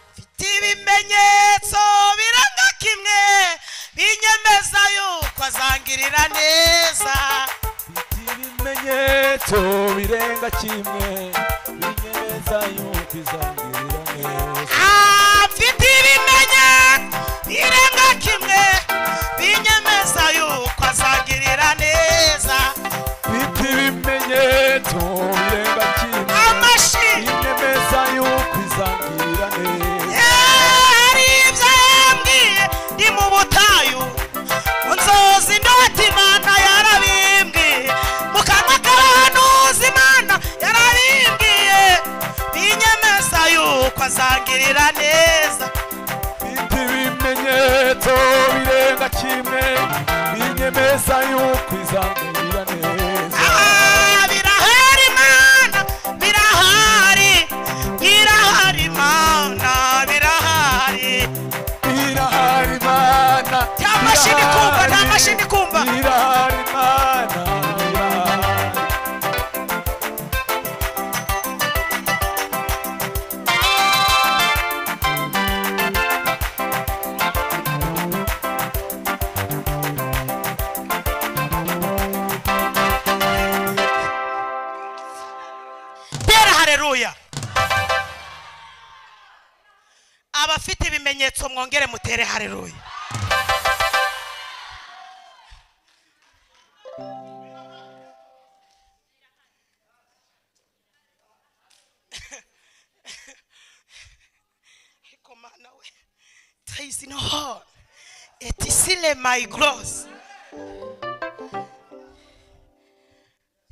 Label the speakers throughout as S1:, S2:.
S1: ati ibimenyetso biranga kimwe binyemeza yuko azangirira neza
S2: Mfite ibimenyetso birenga kimwe binyemeza yuko izangirira neza
S1: Ah, mfite ibimenyetso birenga kimwe binyemeza yuko azangirira neza
S2: Mfite ibimenyetso birenga kimwe
S1: amashi
S2: binyemeza yuko izangirira neza
S1: hari ibyo yambwiye ndi mu butayu nzozi inoti imana yarabimbwiye mu kanwa k'abahanuzi imana yarabimbwiye binyemeza yuko azangirira neza
S2: Mfite ibimenyetso birenga kimwe binyemeza yuko izangirira neza
S1: Ah, birahari mana birahari birahari mana birahari
S2: irahari mana
S1: nta mashini kumva nta mashini kumva
S2: irahari mana irahari
S1: tera hareruya abafite ibimenyetso mwongere mutere hareruya Ariko mana we, there is no hope. It is still my growth.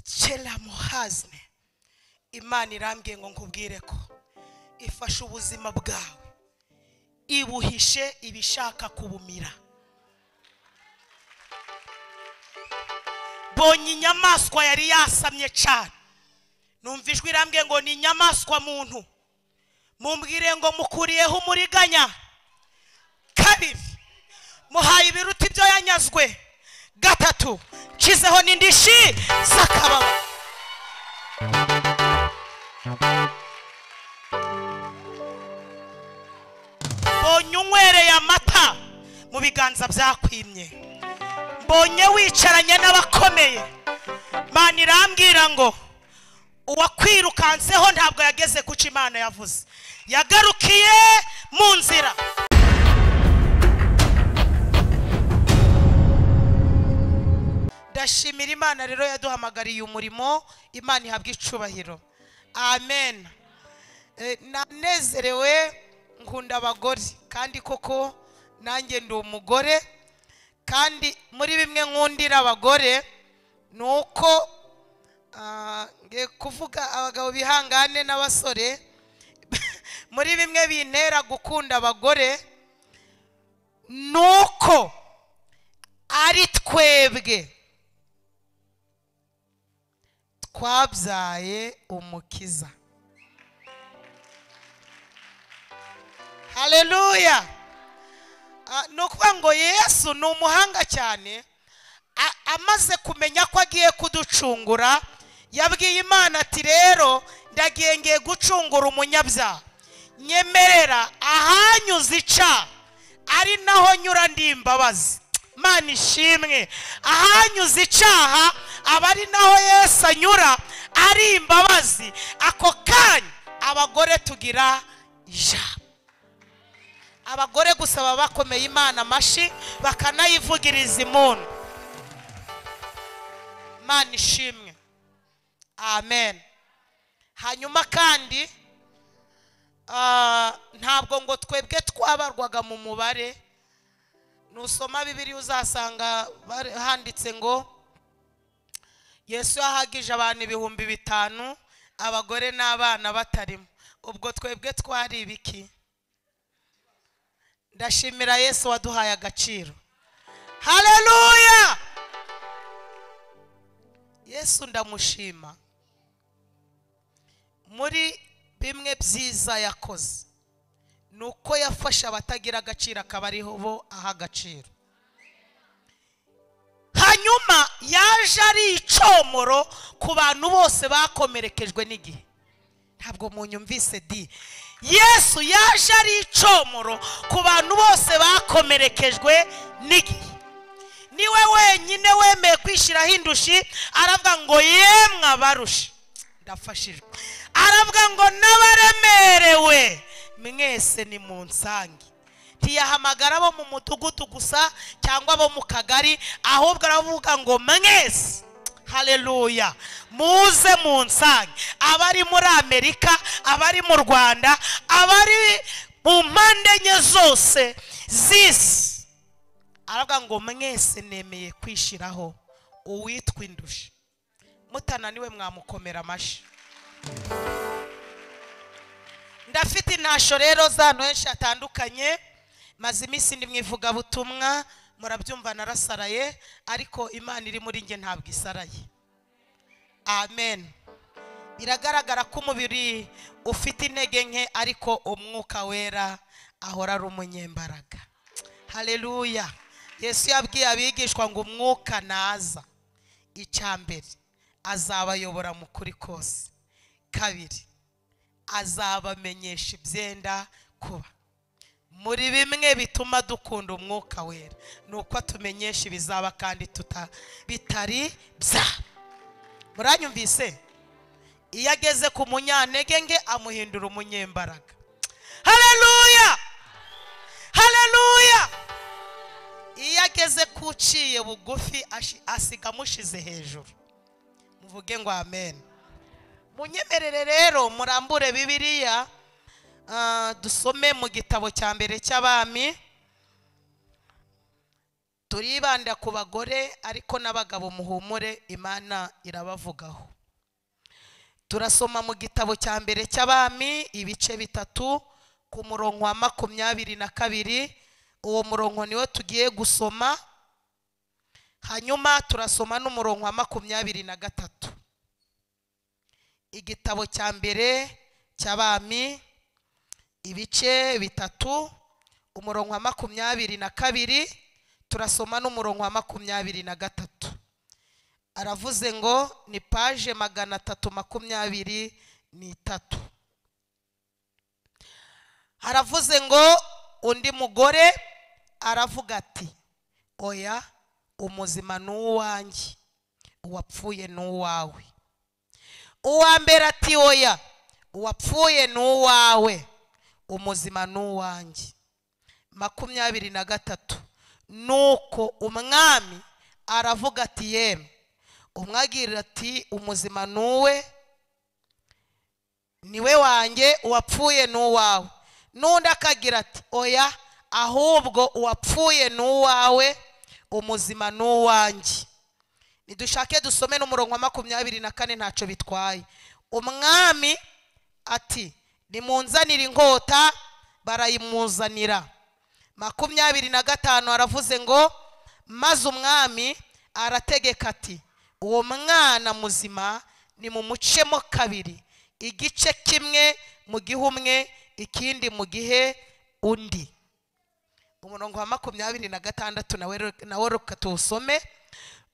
S1: Chela muhazne imana irambwiye ngo nkubwire ko ifashe ubuzima bwawe ibuhishe ibishaka kubumira bonye inyamaswa yari yasamye cyane numva ijwi irambwiye ngo ni inyamaswa muntu mumbwire ngo mukuriyeho umuriganya kabiri muhaye ibiruta ibyo yanyazwe gatatu nshyizeho n'indishi z'akababa mbonye unywereye amata mu biganza byakwimye mbonye wicaranye n'abakomeye Imana irambwira ngo uwakwirukanseho ntabwo yageze kuca imana yavuze yagarukiye mu nzira ndashimira imana rero yaduhamagariye umurimo imana ihabwa icubahiro amen Eh, nanezerewe nkunda abagore kandi koko nanjye ndi umugore kandi muri bimwe nkundira abagore ni uko ah, ngiye kuvuga abagabo bihangane n'abasore muri bimwe bintera gukunda abagore ni uko ari twebwe twabyaye umukiza haleluya Ah, ni ukuvuga ngo yesu ni umuhanga cyane A- amaze kumenya ko agiye kuducungura yabwiye imana ati rero ndagiye ngiye gucungura umunyabyaha nyemerera ahanyuze ica ari naho nyura ndi imbabazi mana ishimwe ahanyuze icaha aba ari naho yesu anyura ari imbabazi ako kanya abagore tugira ijambo abagore gusa baba bakomeye imana amashyi bakanayivugiriza impundu imana ishimwe amen hanyuma kandi ah, ntabwo ngo twebwe twabarwaga mu mubare nusoma bibiri uzasanga bare- handitse ngo yesu yahagije abantu ibihumbi bitanu abagore n'abana batarimo ubwo twebwe twari ibiki ndashimira yesu waduhaye agaciro haleluya yesu ndamushima muri bimwe byiza yakoze ni uko yafashe abatagira agaciro akaba ariho bo aha agaciro hanyuma yaje ari icomoro ku bantu bose bakomerekejwe n'igihe ntabwo munyumvise di yesu yaje ari icomoro ku bantu bose bakomerekejwe n'igihe niwe wenyine wemeye kwishyiraho indushi aravuga ngo yemwe abarushe ndafashijwe aravuga ngo n'abaremerewe mwese ni mu nsange ntiyahamagara abo mu mudugudu gusa cyangwa abo mu kagari ahubwo aravuga ngo mwese hareruya muze mu nsange abari muri amerika abari mu rwanda abari mu mpande enye zose z'isi aravuga ngo mwese nemeye kwishyiraho uwitwa indushi mutananiwe mwamukomera amashyi ndafite intasho rero z'ahantu henshi hatandukanye maze iminsi ndi mu ivugabutumwa murabyumva narasaraye ariko imana iri muri njye ntabwo isaraye amen biragaragara ko umubiri ufite intege nke ariko umwuka wera ahora ari umunyembaraga hareruya yesu yabwiye abigishwa ngo umwuka naza icya mbere azabayobora mu kuri kose kabiri azabamenyesha ibyenda kuba muri bimwe bituma dukunda umwuka wera ni uko atumenyesha ibizaba kandi tuta bitari bya muranyumvise iyo ageze ku munyantege nke amuhindura umunyembaraga hareruya hareruya iyo ageze ku uciye bugufi ashi- asiga amushize hejuru muvuge ngo amen munyemerere rero murambure bibiliya ah, dusome mu gitabo cya mbere cy'abami turibanda ku bagore ariko n'abagabo muhumure imana irabavugaho turasoma mu gitabo cya mbere cy'abami ibice bitatu ku murongo wa makumyabiri na kabiri uwo murongo niwo tugiye gusoma hanyuma turasoma n'umurongo wa makumyabiri na gatatu igitabo cya mbere cy'abami ibice bitatu umurongo wa makumyabiri na kabiri turasoma n'umurongo wa makumyabiri na gatatu aravuze ngo ni paje magana atatu makumyabiri n'itatu haravuze ngo undi mugore aravuga ati oya umuzima ni uwanjye uwapfuye ni uwawe uwa mbere ati oya uwapfuye ni uwawe umuzima ni uwanjye makumyabiri na gatatu nuko umwami aravuga ati yemwe umwe agira ati umuzima ni uwe niwe wanjye uwapfuye ni uwawe n'undi akagira ati oya ahubwo uwapfuye ni uwawe umuzima ni uwanjye nidushake dusome n'umurongo wa makumyabiri na kane ntacyo bitwaye umwami ati nimunzanire inkota barayimuzanira makumyabiri na gatanu aravuze ngo maze umwami arategeka ati uwo mwana muzima nimumucemo kabiri igice kimwe mu gihe umwe ikindi mu gihe undi umurongo wa makumyabiri na gatandatu nawe re- nawe reka tuwusome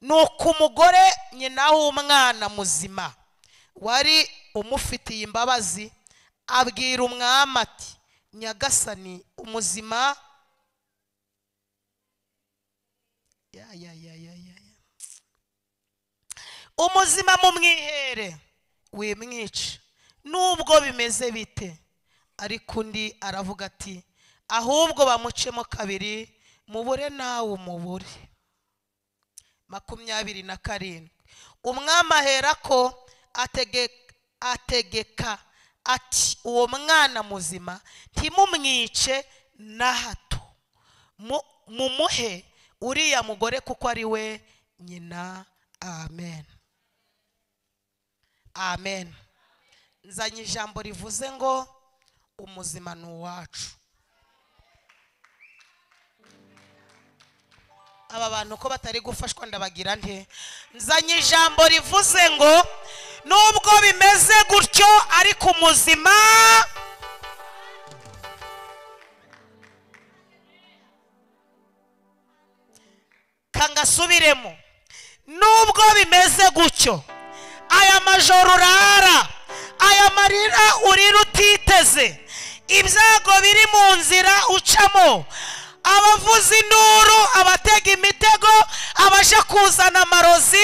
S1: ni uko umugore nyina w'umwana muzima wari umufitiye imbabazi abwira umwami ati nyagasani umuzima ya ya ya ya ya ya. umuzima mumwihere wimwica nubwo bimeze bite ariko undi aravuga ati ahubwo bamucemo kabiri mubure nawe umubure makumyabiri na karindwi umwami aherako atege- ategeka ati uwo mwana muzima ntimumwice na hato mu- mumuhe uriya mugore kuko ari we nyina amen amen nzanye ijambo rivuze ngo umuzima ni uwacu aba bantu ko batari gufashwa ndabagira nte nzanye ijambo rivuze ngo nubwo bimeze gutyo ariko umuzima kangasubiremo nubwo bimeze gutyo aya majoro urara aya marira urira utiteze ibyago biri mu nzira ucamo abavuza induru abatega imitego abaje kuzana amarozi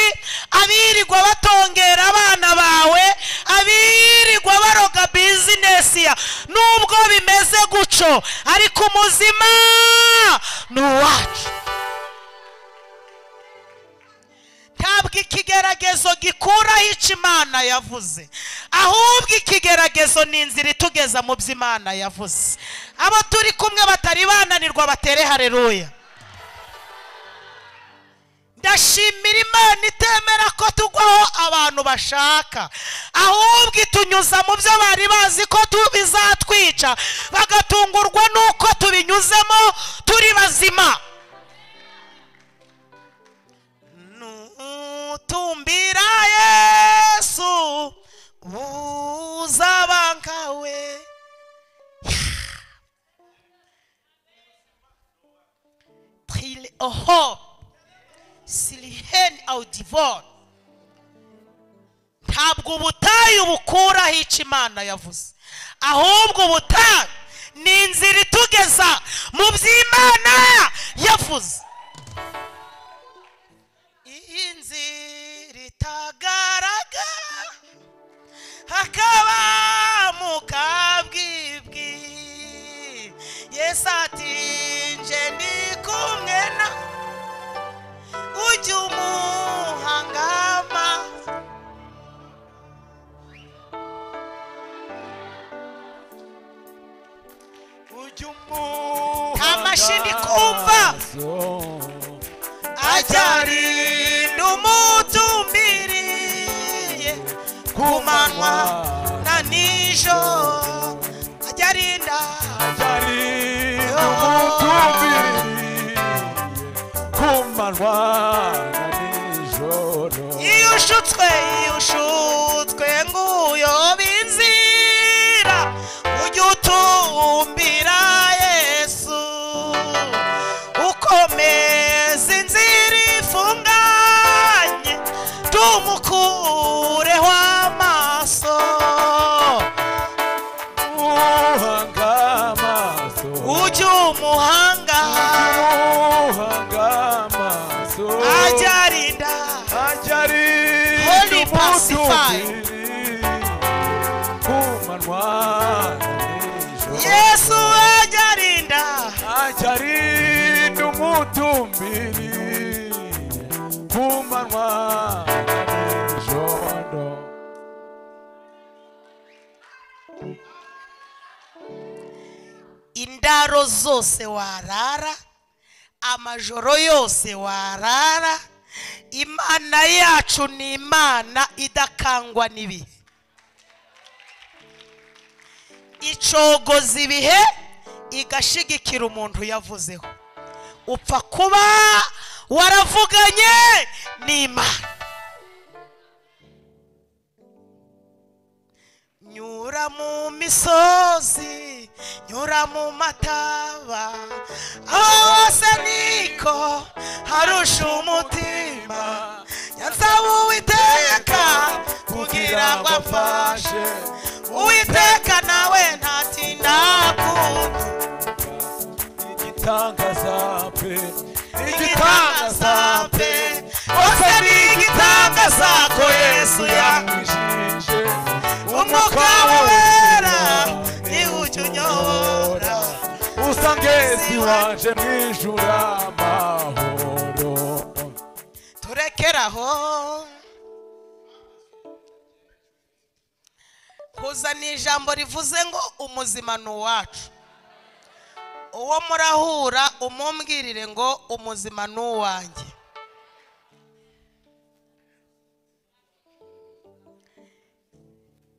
S1: abirirwa batongera abana bawe abirirwa baroga bizinesi ya nubwo bimeze guco ariko umuzima ni uwacu ntabwo ikigeragezo gikuraho icyo imana yavuze ahubwo ikigeragezo ni inzira itugeza mu byo imana yavuze abo turi kumwe batari bananirwa batere hareruya ndashimira imana itemera ko tugwaho abantu bashaka ahubwo itunyuza mu byo bari bazi ko tu- bizatwica bagatungurwa n'uko tubinyuzemo turi bazima nutumbira yesu uzabangawe till a hope silihen audivon ntabwo ubutayu bukuraho icyo imana yavuze ahubwo ubutayu ni inzira itugeza mu by'imana yavuze inzira itagaragara hakaba mu kabwibwi yesu ati nje ndi kumwe na ujya umuhangama
S2: ujya umuha
S1: Nta mashini kumva.
S2: amaso.
S1: ajyarinda umutumbiriye ku manywa na nijoro ajyarinda
S2: Ajarinda umutumbiriye ku manywa na nijoro.
S1: iyo ushutswe iyo ushutswe nguyoba inzira ujye utumbira yesu ukomeza inzira ifunganye tumukureho amaso
S2: Umuhanga amaso.
S1: ujye umuhanga
S2: Umuhanga amaso.
S1: ajyarinda
S2: Ajarinda
S1: Holy Pacify.
S2: umutumbiriye ku manywa na nijoro.
S1: yesu ajyarinda
S2: ajarinda umutumbiri ku manywa na nijoro
S1: indaro zose warara amajoro yose warara imana yacu ni imana idakangwa n'ibihe icogoza ibihe igashigikira umuntu yavuzeho upfa kuba waravuganye n'imana nyura mu misozi nyura mu mataba aho hose niko harusha umutima yansaba uwiteka kugira ngo amfashe uwiteka nawe ntatinda kumva
S2: igitangaza pe
S1: igitangaza pe hose ni igitangaza ko yesu yanjye
S2: yangishije
S1: umwuka we wera niwe ujya unyobora
S2: usangezi waje mwijuru amahoro
S1: turekeraho kuzana ijambo rivuze ngo umuzima ni uwacu uwo murahura umumbwirire ngo umuzima ni uwanjye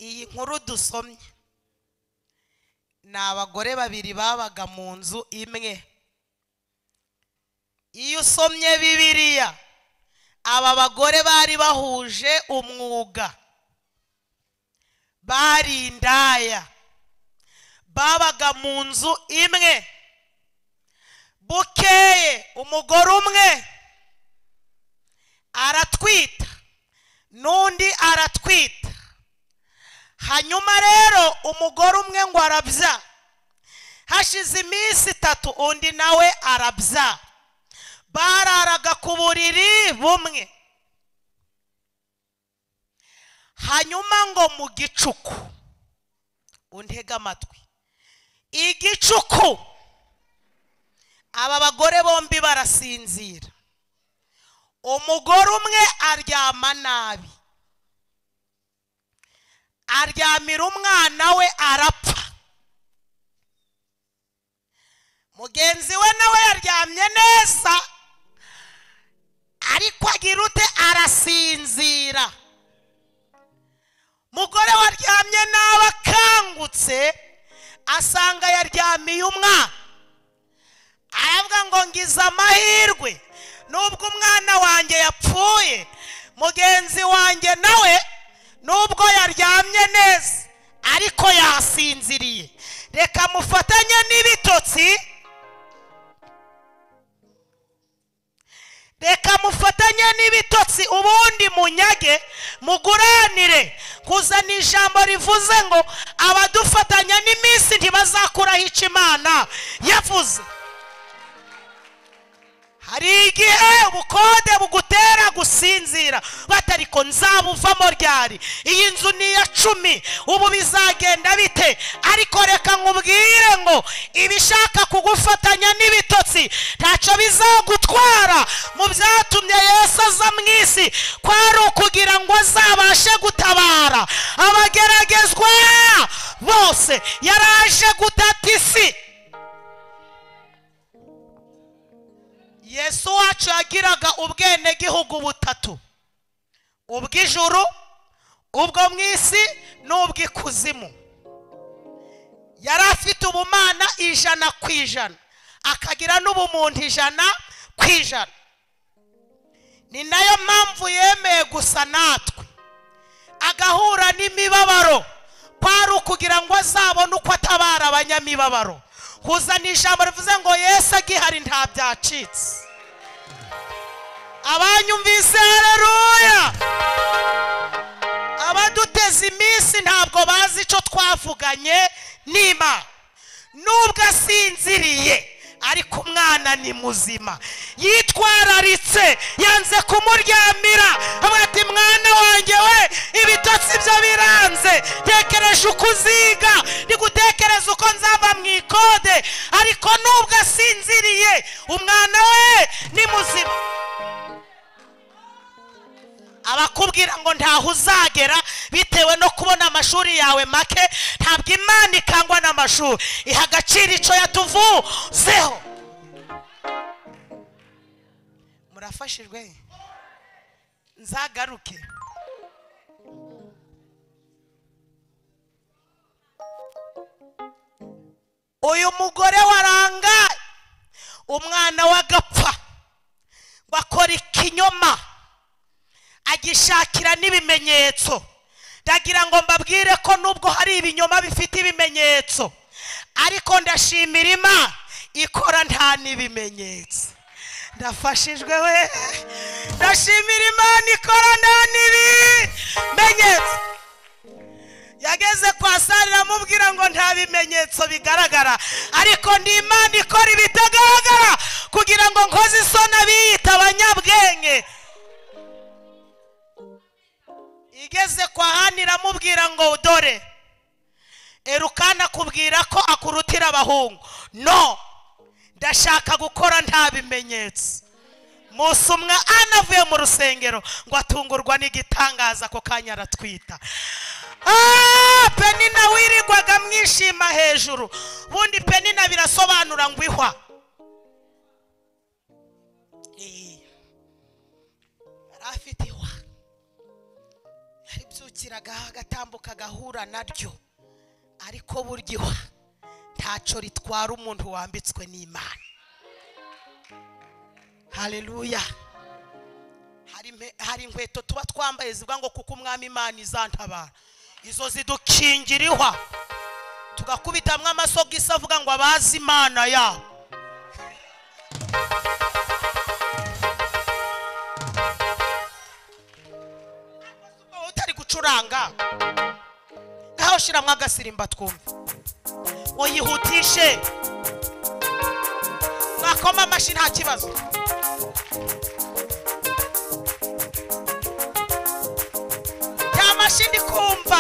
S1: iyi nkuru dusomye ni abagore babiri babaga mu nzu imwe iyo usomye bibiliya aba bagore bari bahuje umwuga bari indaya babaga mu nzu imwe bukeye umugore umwe aratwita n'undi aratwita hanyuma rero umugore umwe ngo arabyara hashize iminsi itatu undi nawe arabya bararaga ku buriri bumwe hanyuma ngo mu gicuku untege amatwi igicuku aba bagore bombi barasinzira umugore umwe aryama nabi aryamira umwana we arapfa mugenzi we nawe yaryamye neza ariko agira ute arasinzira mugore waryamye nabi akangutse asanga yaryamiye umwana aravuga ngo ngize amahirwe nubwo umwana wanjye yapfuye mugenzi wanjye nawe nubwo yaryamye neza ariko yasinziriye reka mufatanye n'ibitotsi reka mufatanye n'ibitotsi ubundi munyage muguranire kuzana ijambo rivuze ngo abadufatanya n'iminsi ntibazakuraho icyo imana yavuze hari igihe ubukode bugutera gusinzira batariko nzabuvamo ryari iyi nzu ni iya cumi ubu bizagenda bite ariko reka nkubwire ngo ibishaka kugufatanya n'ibitotsi ntacyo bizagutwara mu byatumye yesu aza mu isi kwari ukugira ngo azabashe gutabara abageragezwa bose yaraje gutata isi yesu wacu yagiraga ubwenegihugu butatu ubw'ijuru ubwo mu isi n'ubw'ikuzimu yari afite ubumana ijana ku ijana akagira n'ubumuntu ijana ku ijana ni nayo mpamvu yemeye gusa natwe agahura n'imibabaro kwari ukugira ngo azabone uko atabara abanyamibabaro kuzana ijambo rivuze ngo yesu agihari nta byacitse abanyumvise hareruya abaduteza iminsi ntabwo bazi icyo twavuganye n'imana nubwo asinziriye ariko umwana ni muzima yitwararitse yanze kumuryamira avuga ati mwana wanjye we ibitotsi byo biranze tekereje uko uziga ndigutekereza uko nzava mu ikode ariko nubwo asinziriye umwana we ni muzima abakubwira ngo ntaho uzagera bitewe no kubona amashuri yawe make ntabwo imana ikangwa n'amashuri iha agaciro icyo yatuvuzeho murafashijwe nzagaruke uyu mugore warangaye umwana w'agapfa bakora ikinyoma agishakira n'ibimenyetso ndagira ngo mbabwire ko nubwo hari ibinyoma bifite ibimenyetso ariko ndashimira imana ikora nta n'ibimenyetso ndafashijwe we ndashimira imana ikora nta n'ibimenyetso yageze kwa sare amubwira ngo nta bimenyetso bigaragara ariko ni imana ikora ibitagaragara kugira ngo nkoze isoni abiyita abanyabwenge igeze kwa hani iramubwira ngo dore erukana akubwira ko akurutira abahungu no ndashaka gukora nta bimenyetso munsi umwana avuye mu rusengero ngo atungurwa n'igitangaza ako kanya aratwita penina wirirwaga mwishima hejuru ubundi penina birasobanura ngo ihwa afite ihwa yaribyukiragaho agatambuka agahura naryo ariko burya ihwa ntacyo ritwara umuntu wambitswe n'imana hareruya hari inkweto tuba twambaye zivuga ngo kuko umwami imana izantabara izo zidukingira ihwa tugakubitamwo amasogisi avuga ngo abazi imana yabo utari gucuranga naho shyiramo agasirimba twumva muyihutishe mwakoma amashyi nta kibazo ya mashyi ndi kumva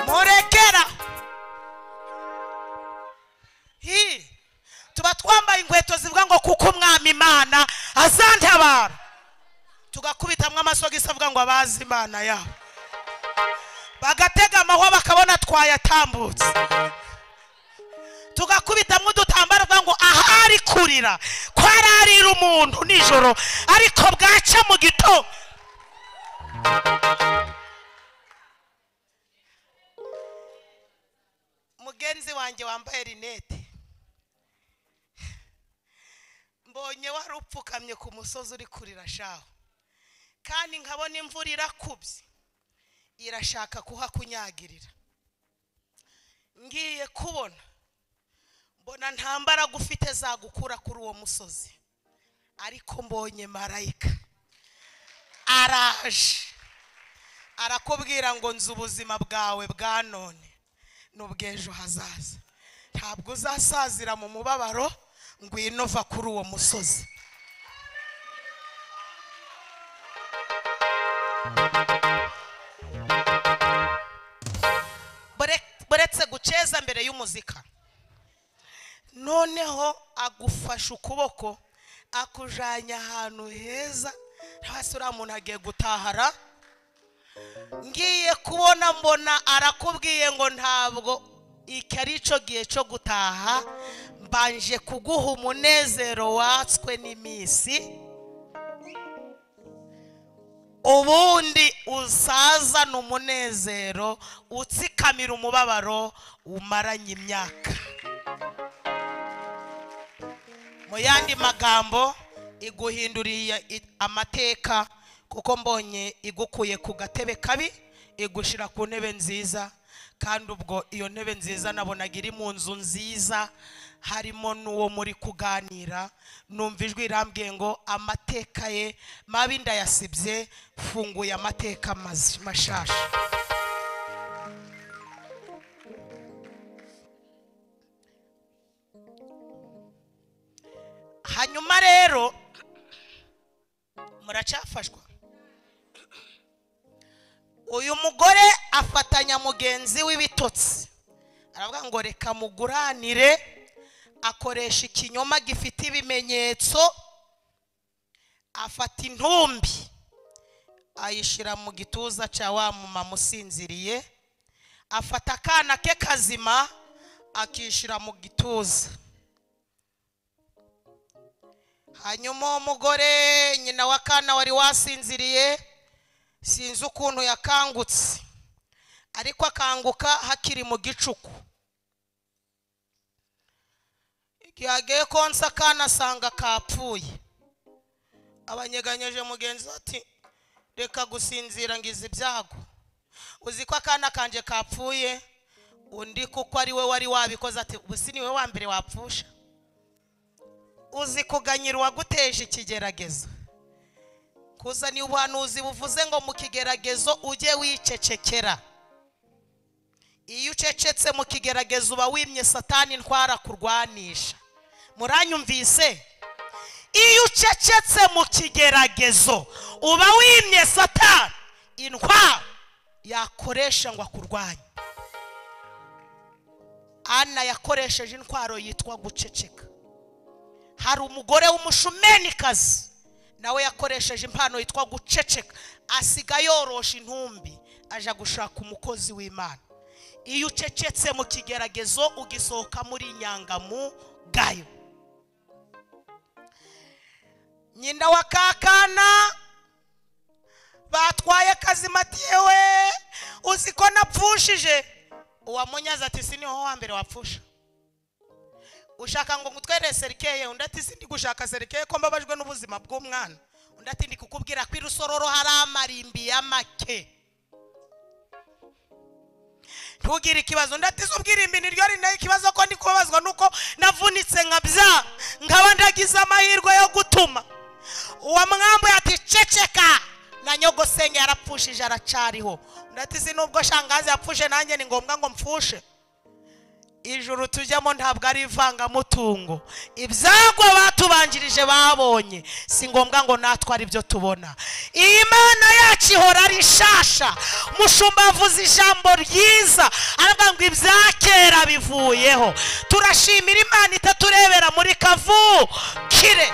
S1: murekera Hi, tuba twambaye inkweto zivuga ngo kuko umwami imana azantabara tugakubitamwo amasogisi avuga ngo abazi imana yabo bagatega amahwa bakabona twayatambutse tugakubitamwo udutambaro tuvuga ngo ahari kurira kwararira umuntu nijoro ariko bwaca mu gitondo mugenzi wanjye wambaye rinete mbonye wari upfukamye ku musozi uri kurira shaho kandi nkabona imvura irakubye irashaka kuhakunyagirira ngiye kubona mbona nta mbaraga ufite zagukura kuri uwo musozi ariko mbonye marayika araje arakubwira ngo nzi ubuzima bwawe bwa none n'ubw'ejo hazaza ntabwo uzasazira mu mubabaro ngwino va kuri uwo musozi Bure- buretse guceza mbere y'umuzika noneho agufashe ukuboko akujyanye ahantu heza hasi uriya muntu agiye gutahara ngiye kubona mbona arakubwiye ngo ntabwo iki ari cyo gihe cyo gutaha mbanje kuguha umunezero watswe n'iminsi ubundi usazana umunezero utsikamira umubabaro umaranye imyaka mu yandi magambo iguhinduriye i- amateka kuko mbonye igukuye ku gatebe kabi igushyira ku ntebe nziza kandi ubwo iyo ntebe nziza nabonaga iri mu nzu nziza harimo n'uwo muri kuganira numva ijwi irambwiye ngo amateka ye mabi ndayasibye mfunguye amateka maz- mashasha hanyuma rero muracyafashwa uyu mugore afatanya mugenzi w'ibitotsi aravuga ngo reka muguranire akoresha ikinyoma gifite ibimenyetso afata intumbi ayishyira mu gituza cya wa mumama usinziriye afata akana ke kazima akishyira mu gituza hanyuma uwo mugore nyina w'akana wari wasinziriye sinzi ukuntu yakangutse ariko akanguka hakiri mu gicuku igihe agiye konsa akana asanga kapfuye abanyeganyeje mugenzi we ati reka gusinzira ngize ibyago uzi ko akana kanjye kapfuye undi kuko ari we wari wabikoze ati ubu si niwe wa mbere wapfusha uzi kuganyira uwaguteje ikigeragezo kuzana ubuhanuzi buvuze ngo mu kigeragezo ujye wicecekera iyo ucecetse mu kigeragezo uba wimye satani ntwara kurwanisha muranyumvise iyo ucecetse mu kigeragezo uba wimye satani intwara yakoresha ngo akurwanye ana yakoresheje intwaro yitwa guceceka hari umugore w'umushumenikazi nawe yakoresheje impano yitwa guceceka asiga yorosha intumbi aja gushaka umukozi w'imana iyo ucecetse mu kigeragezo ugisohoka muri inyangamugayo nyina wa kakana batwaye kazima ati yewe uzi ko napfushije uwamunyaza ati siniho wa mbere wapfusha ushaka ngo ngutwere serikeye undi ati sindi gushaka serikeye ko mbabajwe n'ubuzima bw'umwana undi ati ndi kukubwira ko irusororo hari amarimbi ya make ntugire ikibazo ndatiza ubwirimbi ni ryo rinayo ikibazo ko ndi kubabazwa nuko navunitse nkabyanga nkaba ndagize amahirwe yo gutuma uwo mwambu yaticeceka na nyogosenge yarapfushije aracariho ndatize nubwo shangazi yapfushe nanjye ni ngombwa ngo mpfushe ijuru tujyamo ntabwo ari ivangamutungo ibyagwa batubanjirije babonye si ngombwa ngo natwe ari byo tubona iyi mana yacu ihora ari nshasha mushumba avuze ijambo ryiza aravuga ngo ibya kera bivuyeho turashimira imana itaturebera muri kavukire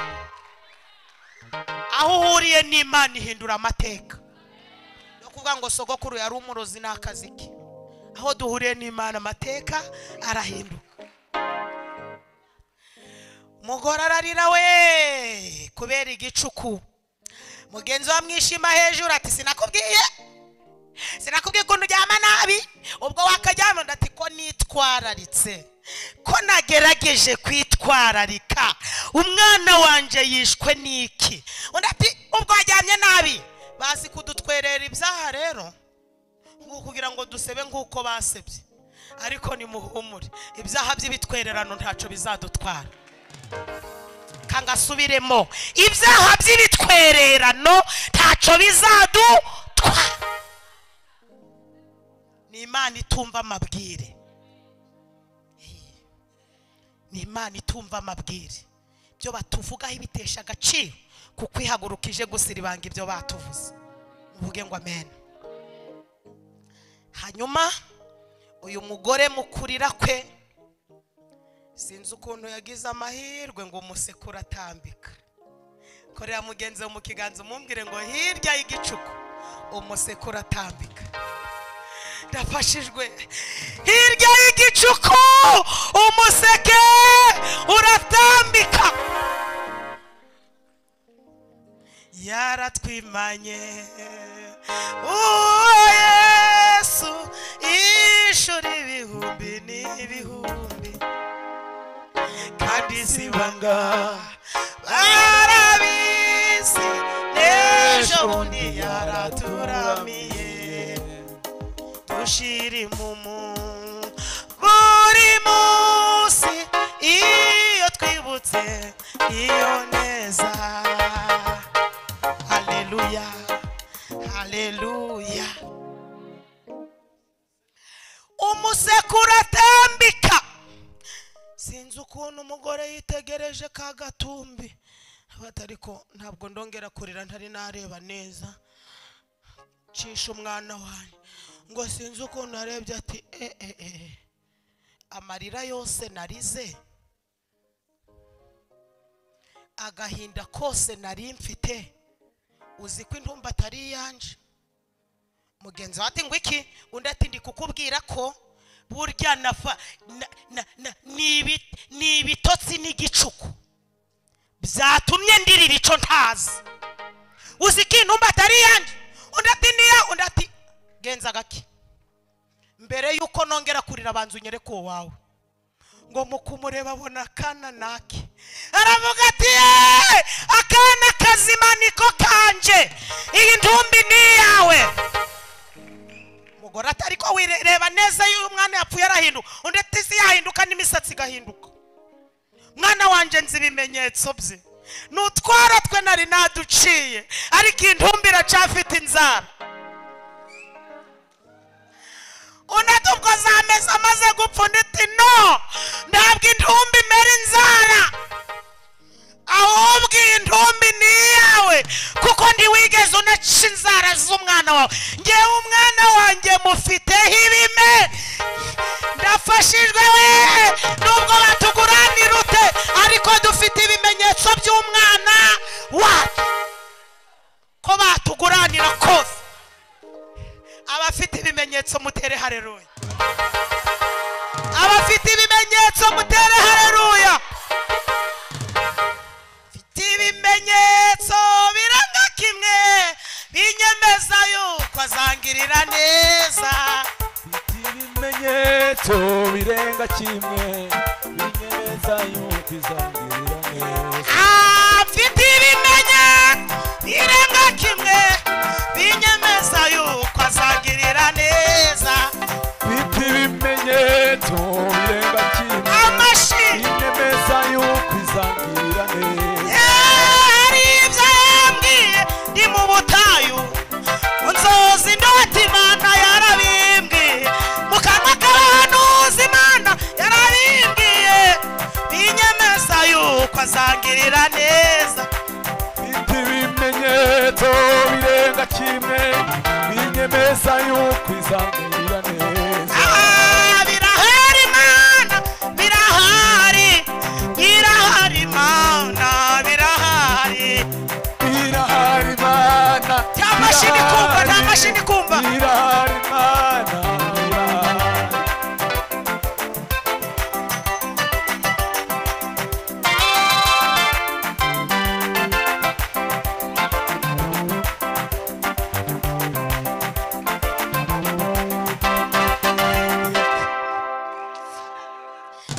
S1: aho uhuriye n'imana ihindura amateka yo kuvuga ngo sogokuru yari umurozi ni akazi ke aho duhuriye n'imana amateka arahinduka umugore ararira we kubera igicuku mugenzi we amwishima hejuru ati sinakubwiye sinakubwiye ukuntu uryama nabi ubwo wakaryama ndati ko nitwararitse ko nagerageje kwitwararika umwana wanjye yishwe n'iki undi ati ubwo waryamye nabi bazi kudutwerera ibyaha rero kugira ngo dusebe nk'uko basebye ariko nimuhumure ibyaha by'ibitwererano ntacyo bizadutwara kangasubiremo ibyaha by'ibitwererano ntacyo bizadutwara ni imana itumva amabwire ni imana itumva amabwire ibyo batuvugaho ibitesha agaciro kuko ihagurukije gusiribanga ibyo batuvuze muvuge ngo amena hanyuma uyu mugore mukurira kwe sinzi ukuntu yagize amahirwe ngo umusekure atambika korera mugenzi we mu kiganza umumbwire ngo hirya y'igicuku umusekure atambika ndafashijwe hirya y'igicuku umuseke uratambika yaratwimanye uwo yesu ishuri ibihumbi n'ibihumbi kandi si ibanga barabizi n'ejo bundi yaraturamiye dushiri mu mu buri munsi iyo twibutse iyo neza haleluya haleluya umusekuru atambika sinzi ukuntu umugore yitegereje ka gatumbi abatari ko ntabwo ndongera kurira ntari nareba neza cisha umwana wanjye ngo sinzi ukuntu arebye ati eh eh eh amarira yose narize agahinda kose nari mfite uzi ko intumba atari iyanje mugenzi wawe ati ngo iki undi ati ndi kukubwira ko burya nafa na- na- na- ni ibi- ni ibitotsi n'igicuku byatumye ndirira icyo ntazi uzi ko intumba atari iyanjye undi ati niyo undi ati genza gake mbere y'uko nongera kurira abanza unyere ku wawe ngo mu kumureba abona akana nake aravuga ati "Yeee! akana kazima niko kanje iyi ntumbi ni iyawe umugore ati ariko wireba neza iyo umwana yapfuye arahinduka undi ati isi yahinduka n'imisatsi igahinduka mwana wanjye nzi ibimenyetso bye ni utwara twe nari naduciye ariko iyi ntumbi iracafite inzara undi ubwo zameze amaze gupfa undi ati no ntabwo intumbi imera inzara ahubwo iyi ntumbi ni iyawe kuko ntiwigeze unaca inzara z'umwana wawe ngewe umwana wanjye mufiteho ibime ndafashijwe we nubwo batuguranira ute ariko dufite ibimenyetso by'umwana wacu ko batuguranira kose abafite ibimenyetso mutere hareruya abafite ibimenyetso mutere hareruya mfite ibimenyetso biranga kimwe binyemeza yuko azangirira neza
S2: mfite ibimenyetso birenga kimwe binyemeza yuko izangirira neza
S1: Ah, mfite ibimenyetso birenga kimwe binyemeza yuko azangirira neza
S2: mfite ibimenyetso birenga kimwe binyemeza yuko izangirira neza
S1: Ah, birahari mana birahari birahari mana birahari
S2: irahari mana
S1: nta mashini kumva nta mashini kumva
S2: irahari mana irahari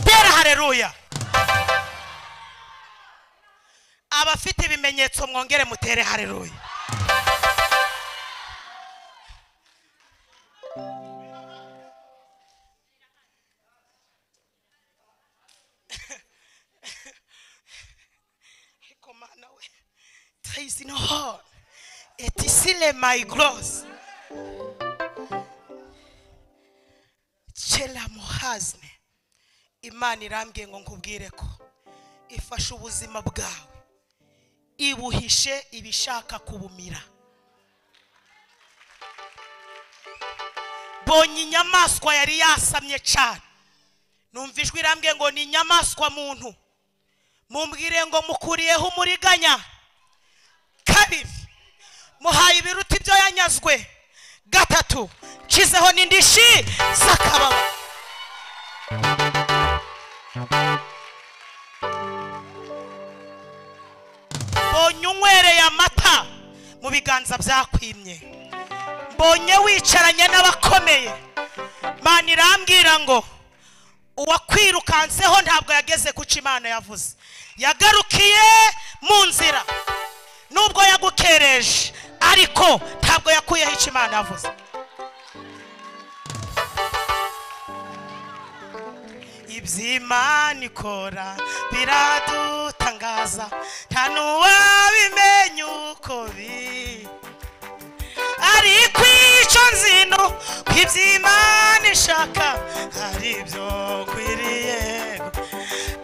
S1: tera hareruya abafite ibimenyetso mwongere mutere hareruya Ariko Mana we, there is no hope. It is still my gloss. Chela muhazne. imana irambwiye ngo nkubwire ko ifashe ubuzima bwawe ibuhishe ibishaka kubumira bonye inyamaswa yari yasamye cyane numva ijwi irambwiye ngo ni inyamaswa muntu mumbwire ngo mukuriyeho umuriganya kabiri muhaye ibiruta ibyo yanyazwe gatatu nshyizeho n'indishi z'akababa mbonye unywereye amata mu biganza byakwimye mbonye wicaranye n'abakomeye mana irambwira ngo uwakwirukanseho ntabwo yageze kuca imana yavuze yagarukiye mu nzira nubwo yagukereje ariko ntabwo yakuyeho icyo imana yavuze iby'imana ikora biradutangaza nta n'uwabimenya uko biri ariko icyo nzino ko iby'imana ishaka hari ibyo nkwiriye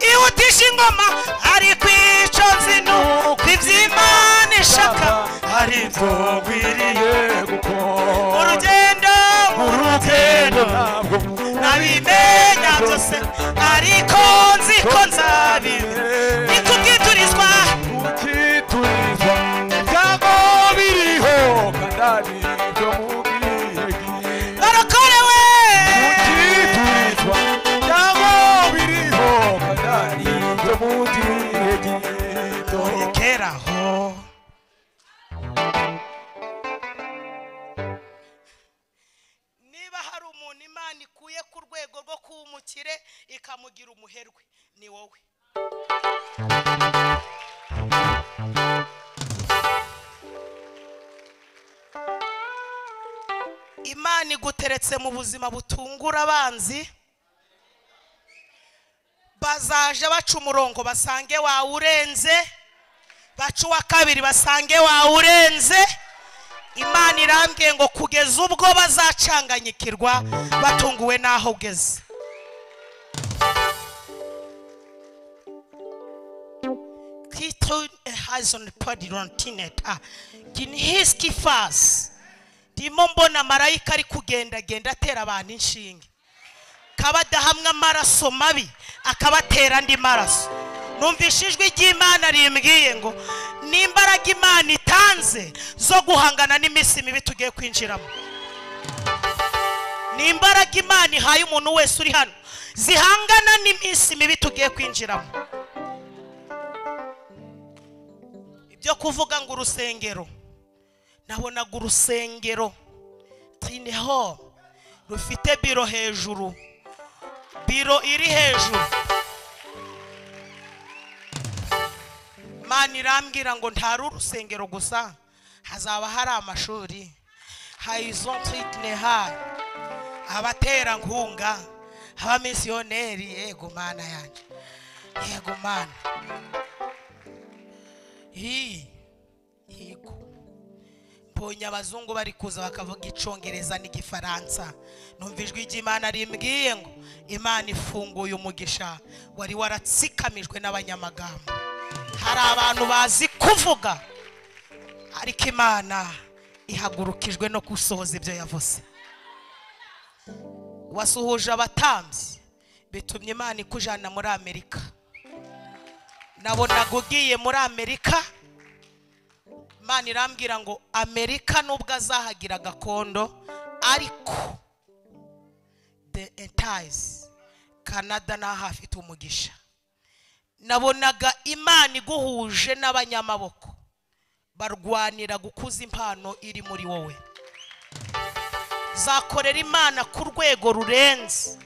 S1: ihutisha ingoma ariko icyo nzino ko iby'imana ishaka hari ibyo nkwiriye
S2: gukora
S1: urugendo urugendo
S2: ntabwo
S1: nabimenya byose ariko nzi ko nzabimenya niko ubwiturizwa
S2: ukiturizwa ibyago biriho kandi ari byo mubwirwe
S1: barokorewe
S2: ukiturizwa ibyago biriho kandi ari byo mubwirwe gito
S1: keraho niba hari umuntu imana ikuye ku rwego rwo kuba umukire ikamugira umuherwe ni wowe imana iguteretse mu buzima butungura abanzi bazaje baca umurongo basange wawurenze baca uwa kabiri basange wawurenze imana irambwiye ngo kugeza ubwo bazacanganyikirwa batunguwe n'aho ugeze Kristo has on the body rontineta ginhiski fas ndimo mbona marayika ari kugendagenda atera abantu inshinge akaba adahamwa amaraso mabi akabatera andi maraso numvise ijwi ry'imana rimbwiye ngo n'imbaraga imana itanze zo guhangana n'iminsi mibi tugiye kwinjiramo ni imbaraga imana ihaye umuntu wese uri hano zihangana n'iminsi mibi tugiye kwinjiramo ibyo kuvuga ngo urusengero nabonaga urusengero tini ho rufite biro hejuru biro iri hejuru mana irambwira ngo ntari urusengero gusa hazaba hari amashuri hayizontwitine hari abaterankunga abamisiyoneri yego mana yanjye yego mana hi higo mbonye abazungu bari kuza bakavuga icyongereza n'igifaransa numva ijwi ry'imana rimbwiye ngo imana ifunguye umugisha wari waratsikamijwe n'abanyamagambo hari abantu bazi kuvuga ariko imana ihagurukijwe no gusohoza ibyo yavuze wasuhuje abatambyi bitumye imana ikujyana muri amerika nabonaga ugiye muri amerika imana irambwira ngo amerika nubwo azahagira gakondo ariko the entize canada naho hafite umugisha nabonaga imana iguhuje n'abanyamaboko barwanira gukuza impano iri muri wowe uzakorera imana ku rwego rurenze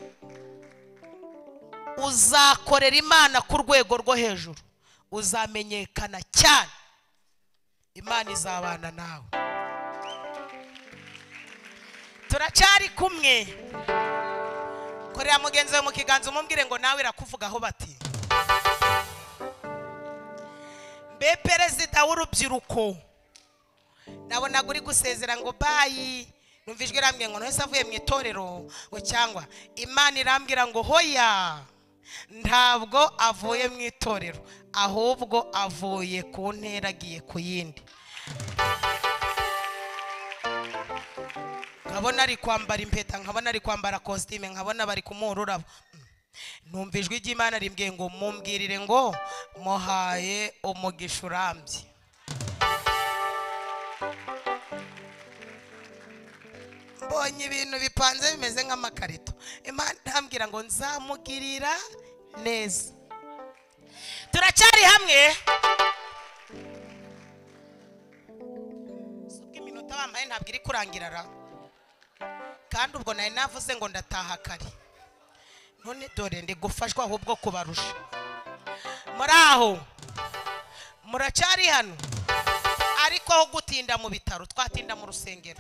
S1: uzakorera imana ku rwego rwo hejuru uzamenyekana cyane imana izabana nawe turacyari kumwe korera mugenzi we mu kiganza umubwire ngo nawe irakuvugaho bati mbe perezida w'urubyiruko nabonaga uri gusezera ngo bayi numva ijwi irambwira ngo ntese avuye mu itorero ngo cyangwa imana irambwira ngo hoya ntabwo avuye mu itorero ahubwo avuye ku ntera agiye ku yindi nkabona ari kwambara impeta nkabona ari kwambara kositime nkabona bari kumuha ururabo numva ijwi ry'imana rimbwiye ngo mumbwirire ngo muhaye umugisha urambye mbonye ibintu bipanze bimeze nk'amakarito imana irambwira ngo nzamugirira neza turacyari hamwe si ubwo iminota bambaye ntabwo iri kurangira ra kandi ubwo nari navuze ngo ndataha kare none dore ndi gufashwa ahubwo kubarusha muri aho muracyari hano ariko aho gutinda mu bitaro twatinda mu rusengero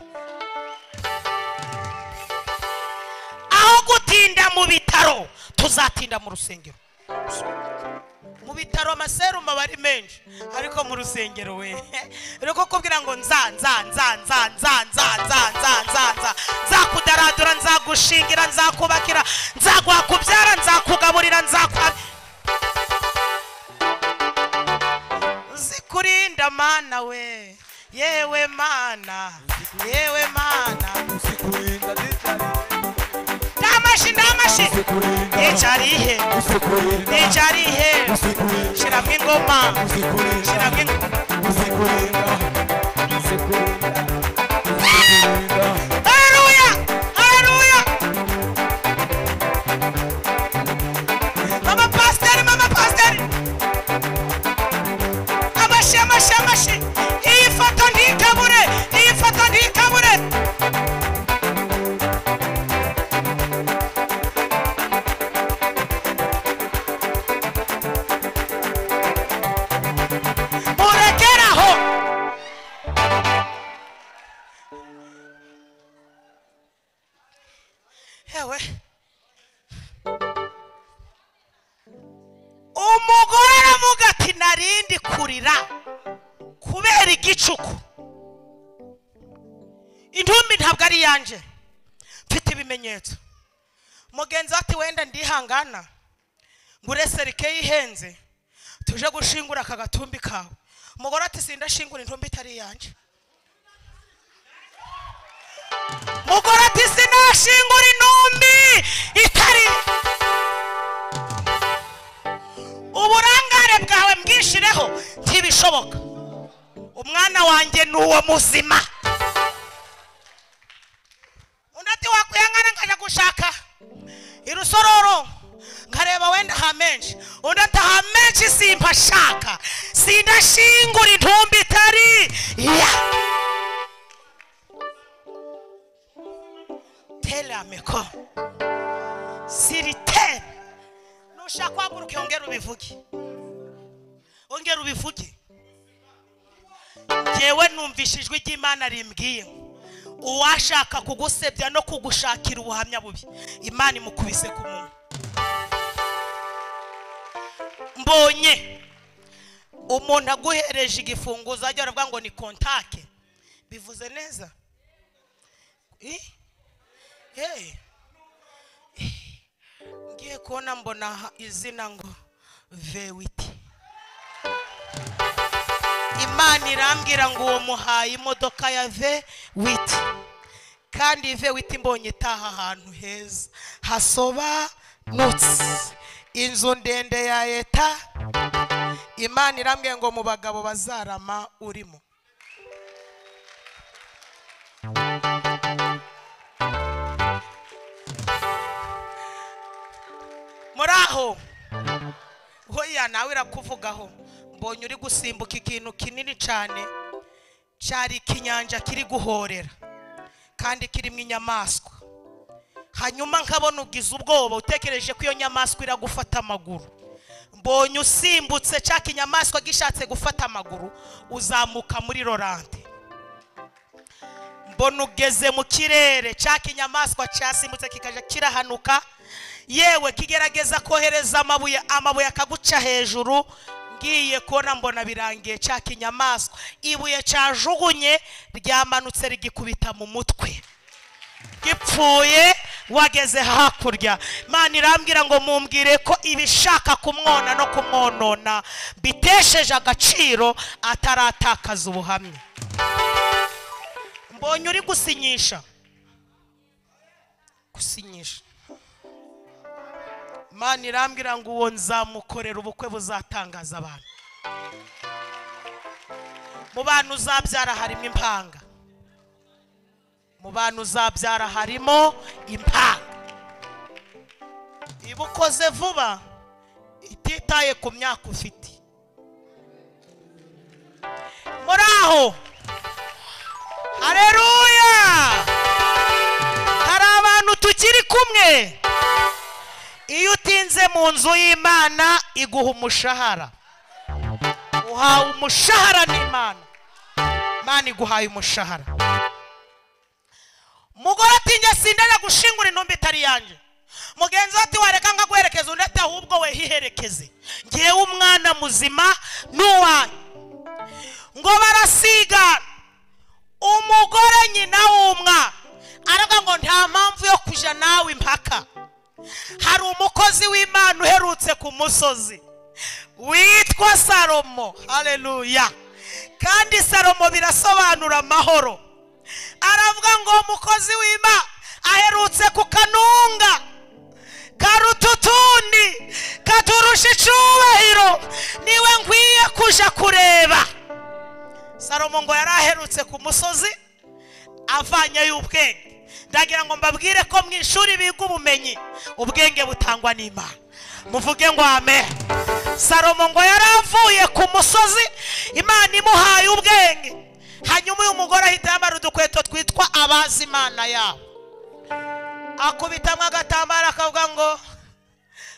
S1: aho gutinda mu bitaro tuzatinda mu rusengero mu bitaro amaserumu aba ari menshi ariko mu rusengero we rero ko kubwira ngo nza nza nza nza nza nza nza nza nza nza nzakudaradura nzagushingira nzakubakira nzaguhakubyara nzakugaburira nzakwa nzikurinda mana we yewe mana yewe mana
S2: Usikurinda nitari,
S1: ndamashi ndamashi
S2: usikurinda,
S1: nicarihe
S2: usikurinda,
S1: nicarihe
S2: usikurinda,
S1: shiramo ingoma
S2: usikurinda,
S1: shiramo ingoma
S2: usikurinda, usikurinda, usikurinda.
S1: Haleluya! Haleluya! Mama pasiteri, mama pasiteri! Amashi, amashi, amashi! Iyi foto ntikabure! Iyi foto ntikabure! Murekere aho! Ewe. Umugore aravuga ati narindi kurira kubera igicuku. Intumbi ntabwo ari yanje. Mfite ibimenyetso. Mugenzi we ati wenda ndihangana. Ngure serike yihenze. Tuje gushingura aka gatumbi kawe. Umugore ati sindashingura intumbi itari yanje. mugore ati sinashingura intumbi itari uburangare bwawe mbwishireho ntibishoboka umwana wanjye ni uwo muzima undi ati wakwihangana nkajya gushaka irusororo nkareba wenda ha menshi undi ati ha menshi simpashaka sindashingura intumbi itari ya tele ameko siri tele nushaka guhaguruka yongera ubivuge ongera ubivuge ngewe numvise ijwi ry'imana rimbwiye uwashaka kugusebya no kugushakira ubuhamya bubi imana imukubise ku munwa mbonye umuntu aguhereje igifunguzo ajya aravuga ngo ni kontake bivuze neza Eh? Hey. ngiye kubona mbona ha- izina ngo vewiti imana imana irambwira ngo uwo muhaye imodoka ya ve witi kandi ve witi mbonye itaha ahantu heza hasobanutse inzu ndende ya leta imana irambwiye ngo mu bagabo bazarama urimo muri aho hoya nawe irakuvugaho mbonye uri gusimbuka ikintu kinini cyane cyari ikinyanja kiri guhorera kandi kirimo inyamaswa hanyuma nkabona ugize ubwoba utekereje ko iyo nyamaswa iragufata amaguru mbonye usimbutse cya kinyamaswa gishatse gufata amaguru uzamuka muri lorante mbona ugeze mu kirere cya kinyamaswa cyasimbutse kikajya kirahanuka yewe kigerageza kohereza amabuye amabuye akaguca hejuru ngiye kubona mbona birangiye cya kinyamaswa ibuye cyajugunye ryamanutse rigikubita mu mutwe gipfuye wageze hakurya imana irambwira ngo mumbwire ko ibishaka kumwona no kumwonona bitesheje agaciro ataratakaza ubuhamya mbonye uri gusinyisha gusinyisha imana irambwira ngo uwo nzamukorera ubukwe buzatangaza abantu mu bantu uzabyara harimo impanga mu bantu uzabyara harimo impanga iba ukoze vuba ititaye ku myaka ufite muri aho hareruya hari abantu tukiri kumwe iyo utinze mu nzu y'imana iguha umushahara uhawe umushahara n'imana imana iguhaye umushahara umugore ati njye sindajya gushingura intumbi itari yanjye mugenzi we ati wareka nkaguherekeza undi ati ahubwo we hiherekeze ngewe umwana muzima n'uwanyu ngo barasigana umugore nyina w'umwana aravuga ngo nta mpamvu yo kujya nawe impaka hari umukozi w'imana uherutse ku musozi witwa salomo hareruya kandi salomo birasobanura amahoro aravuga ngo umukozi w'imana aherutse ku kanunga karuta utundi katurusha icubahiro niwe nkwiye kuja kureba salomo ngo yari aherutse ku musozi avanyeyo ubwenge ndagira ngo mbabwire ko mu ishuri biga ubumenyi ubwenge butangwa n'imana muvuge ngo ame salomo ngo yari avuye ku musozi imana imuhaye ubwenge hanyuma uyu mugore ahita yambara udukweto twitwa abazi imana yabo akubitamo agatambaro akavuga ngo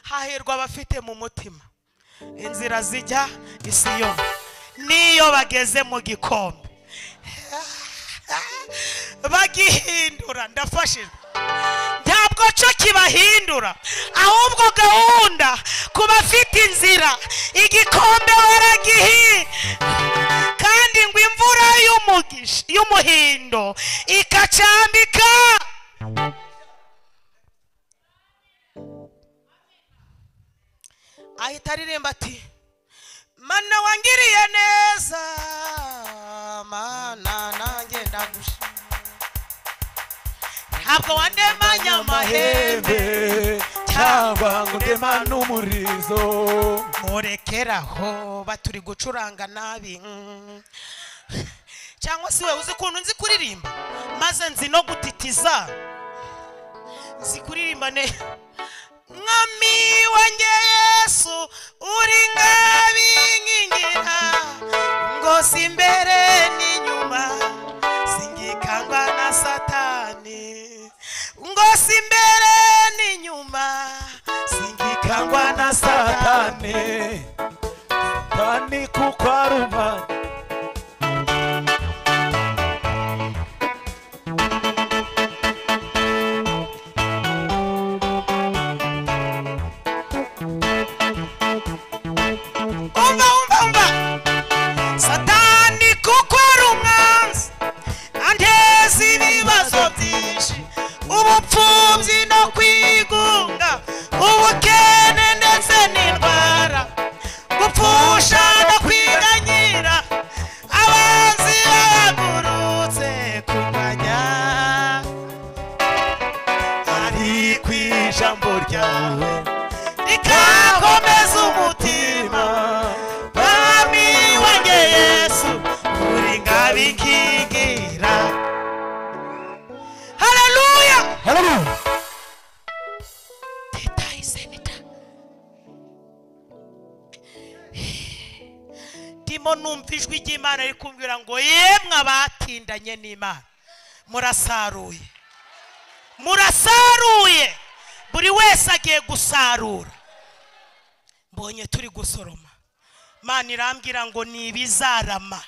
S1: hahirwa abafite mu mutima inzira zijya isiyo n'iyo bageze mu gikombe bagihindura ndafashijwe ntabwo cyo kibahindura ahubwo gahunda ku bafite inzira igikombe baragihi kandi ngo imvura y'umugisha- y'umuhindo ikacambika ahita aririmba ati mana wangiriye neza mana nanjye ndagusha ntabwo wandemanya amahembe
S2: amahembe cyangwa ngo ndemane umurizo
S1: murekeraho baturi gucuranga nabi mm. cyangwa se wowe uzi ukuntu nzi kuririmba maze nzi no gutitiza nzi kuririmba ne mwami wanjye yesu uri nk'abinkingira ngo si imbere n'inyuma singikangwa na satani ngo si imbere n'inyuma singikangwa na satani
S2: satani satani kuko ari umwana
S1: umva umva umva satani kuko ari umwami kingira haleluya
S2: haleluya
S1: teta isenita ndimo numva ijwi ry'imana riri kumbwira ngo yemwe abatindanye n'imana murasaruye murasaruye buri wese agiye gusarura mbonye turi gusoroma mana irambwira ngo ni ibizarama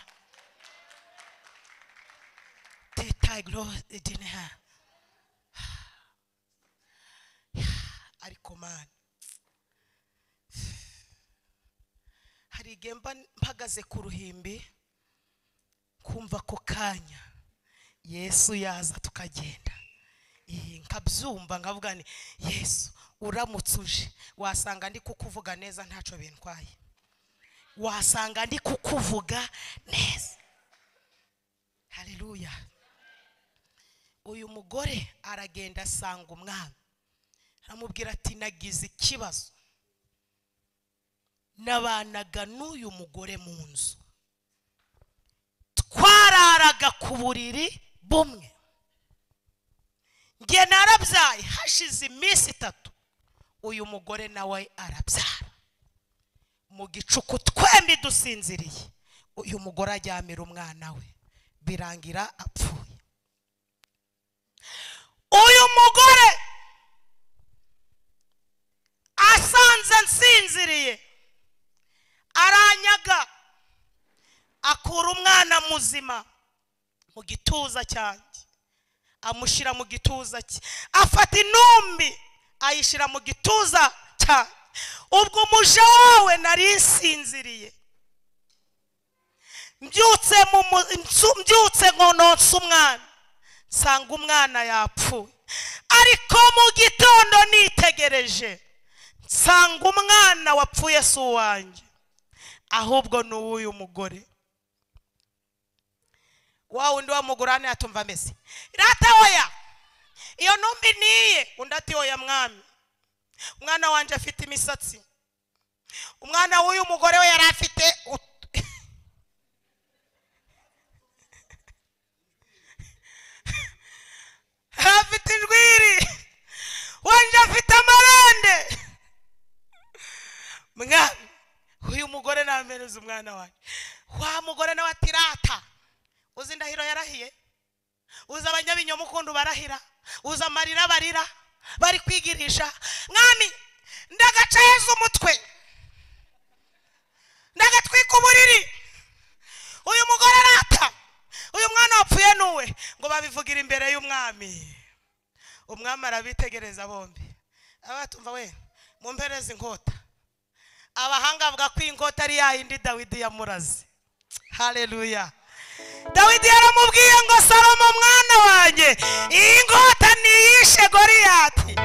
S1: teta girove dineha ariko mani hari igihe mba mpagaze ku ruhimbi kumva ako kanya yesu yaza tukagenda iyi nkabyumva nkavuga ni yesu uramutse uje wasanga ndi kukuvuga neza ntacyo bintwaye wasanga ndi kukuvuga neza haleluya uyu mugore aragenda asanga umwami aramubwira ati nagize ikibazo nabanaga n'uyu mugore mu nzu twararaga ku buriri bumwe njye narabyaye hashize iminsi itatu uyu mugore nawe arabyara mu gicuku twembi dusinziriye uyu mugore ajyamira umwana we birangira apfuye uyu mugore asanze nsinziriye aranyaga akura umwana muzima mu gituza cyanjye amushyira mu gituza cye afata intumbi ayishyira mu gituza cyanjye ubwo umuja wawe nari nsinziriye mbyutse mu mu- nsu- mbyutse nkononsa umwana nsanga umwana yapfuye ariko mu gitondo nitegereje nsanga umwana wapfuye si uwanjye ahubwo ni uw'uyu mugore wa wundi wa mugore hano yatumva ameze rata oya iyo ntumbi niye undi ati oya mwami umwana wanjye afite imisatsi umwana w'uyu mugore we yari afite ut- afite injwiri wanjye afite amarande mwami uyu mugore namenuze umwana wanjye wa mugore nawe ati rata uzi indahiro yarahiye uzi abanyabinyoma ukundu barahira uzi amarira barira bari kwigirisha mwami ndagaca yezu umutwe ndagatwika uburiri uyu mugore rata uyu mwana wapfuye nuwe ngo babivugira imbere y'umwami umwami arabitegereza bombi abatumva we mumpereze inkota abahanga avuga ko inkota ari ya yindi dawidi yamuraze hareruya dawidi yaramubwiye ngo salomo mwana wanjye iyi ngota niyishe goriyati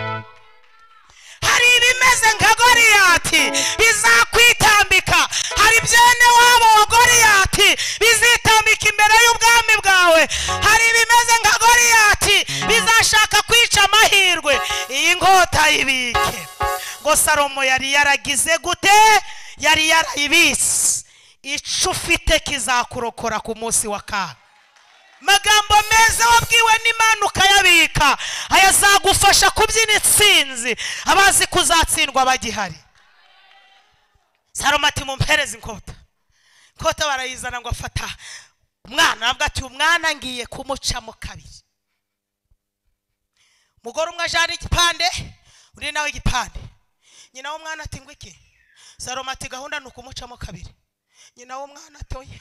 S1: hari ibimeze nka goriyati bizakwitambika hari byene wabo wa goriyati bizitambika imbere y'ubwami bwawe hari ibimeze nka goriyati bizashaka kwica amahirwe iyi ngota ibike ngo salomo yari yaragize gute yari yarayibise ico ufite kizakurokora ku munsi wa kaga magambo meza wabwiwe n'imana ukayabika ayazagufasha kubyina intsinzi abazi kuzatsindwa bagihari salomo ati mumpereze inkota inkota barayizana ngo afata umwana nabwo ati umwana ngiye kumucamo kabiri umugore umwe ajana igipande undi nawe igipande nyina w'umwana ati ngo iki salomo ati gahunda ni ukumucamo kabiri nyina w'umwana ati oya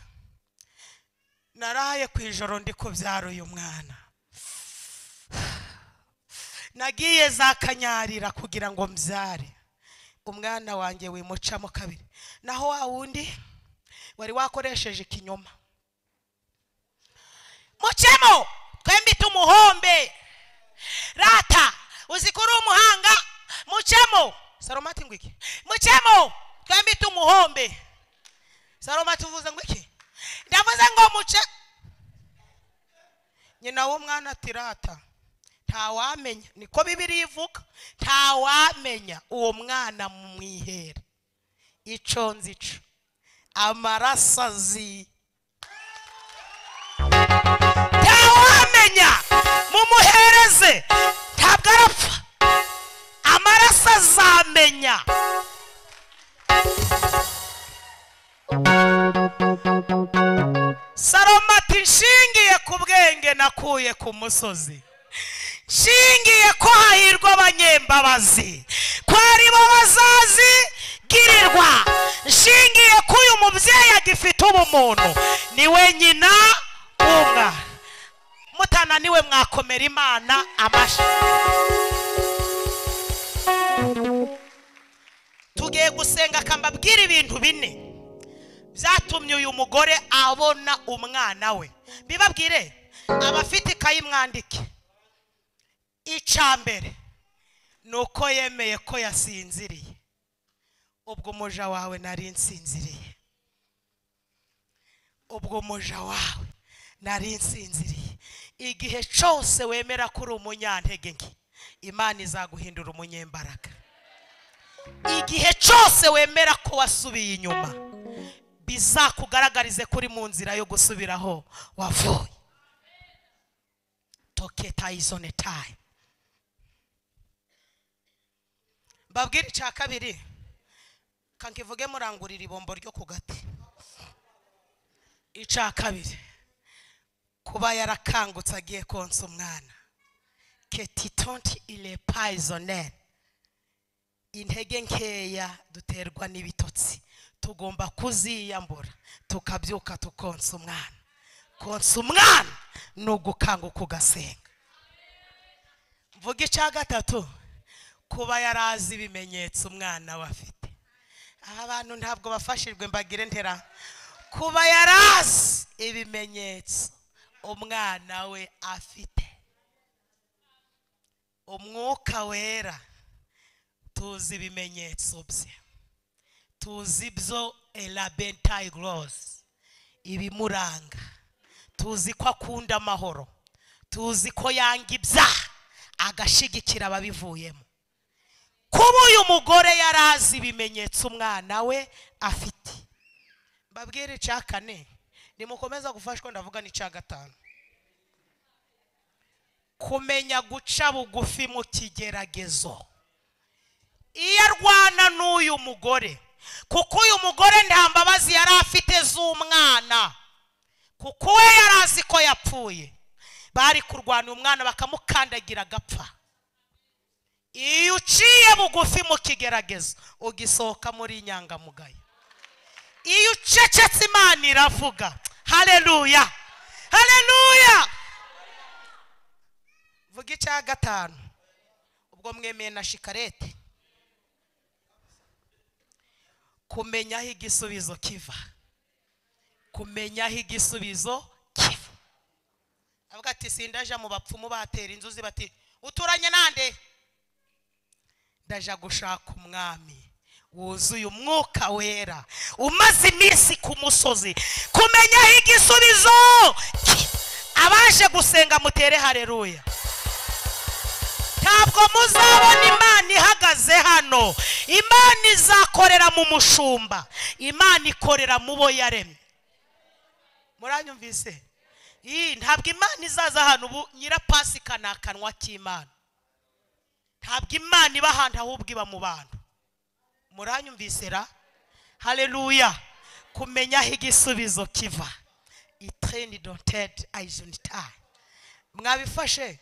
S1: naraye ku ijoro ndi kubyara uyu mwana nagiye za kanyarira kugira ngo mbyare umwana wanjye wimucamo kabiri naho wa wundi wari wakoresheje ikinyoma mucemo twembi tumuhombe rata uzi ko uri umuhanga mucemo salomo ati ngwiki mucemo twembi tumuhombe salomo ati uvuze ngwiki ndavuze ngo muce nyina w'umwana ati rata ntawamenya niko bibiri ivuga ntawamenya uwo mwana mwihera ico nzico amaraso azi azize ntabwo arapfa amaraso azamenya salomo ati nshingiye ku bwenge nakuye ku musozi nshingiye ko hahirwa abanyembabazi ko ari bo bazazigirirwa nshingiye ko uyu mubyeyi agifite ubumuntu niwe nyina w'umwana mutananiwe mwakomera imana amashyi tugiye gusenga akambabwira ibintu bine byatumye uyu mugore abona umwana we bibabwire abafite ikayi mwandike icya mbere ni uko yemeye ko yasinziriye ubwo umuja wawe nari nsinziriye ubwo umuja wawe nari nsinziriye igihe cyose wemera ko uri umunyantege nke imana izaguhindura umunyembaraga igihe cyose wemera ko wasubiye inyuma bizakugaragarize ko uri mu nzira yo gusubiraho wavuye toketayizone tayi mbabwire icya kabiri kankivuge murangurira ibombo ryo ku gati icya kabiri kuba yarakangutse agiye konsa umwana ketitonti ile payizoneri intege nkeya duterwa n'ibitotsi tugomba kuziyambura tukabyuka tukonsa umwana konsa umwana ni ugukanguka ugasenga mvuga icya gatatu kuba yari azi ibimenyetso umwana we afite aha abantu ntabwo bafashijwe mbagire ntera kuba yari azi ibimenyetso umwana we afite umwuka wera tuzi ibimenyetso bye tuzi ibyo elabentayi gorosi ibimuranga tuzi ko akunda amahoro tuzi ko yanga ibyaha agashigikira ababivuyemo kuba uyu mugore yari azi ibimenyetso umwana we afite mbabwire icya kane nimukomeza gufashwa ndavuga n'icya gatanu kumenya guca bugufi mu kigeragezo iyo arwana n'uyu mugore kuko uyu mugore nta mbabazi yari afite z'umwana kuko we yari azi ko yapfuye bari kurwana umwana bakamukandagira agapfa iyo uciye bugufi mu kigeragezo ugisohoka muri inyangamugayo iyo ucecetse imana iravuga hareruya hareruya vuga icya gatanu ubwo mwemeye na shikarete kumenya aho igisubizo kiva kumenya aho igisubizo kiva avuga ati sindaja mu bapfumu batera inzuzi bati uturanye nande ndaja gushaka umwami wuzuye umwuka wera umaze iminsi ku musozi kumenyaho igisubizo abaje gusenga mutere hareruya ntabwo muzabona imana ihagaze hano imana izakorera mu mushumba imana ikorera mu bo yaremye muranyumvise Ii, ntabwo imana izaza hano ubu nyirapasika ni akanwa k'imana ntabwo imana iba ahantu ahubwo iba mu bantu muranyumvise ra hareruya kumenya aho igisubizo kiva itireni dotedi ayizonitayi mwabifashe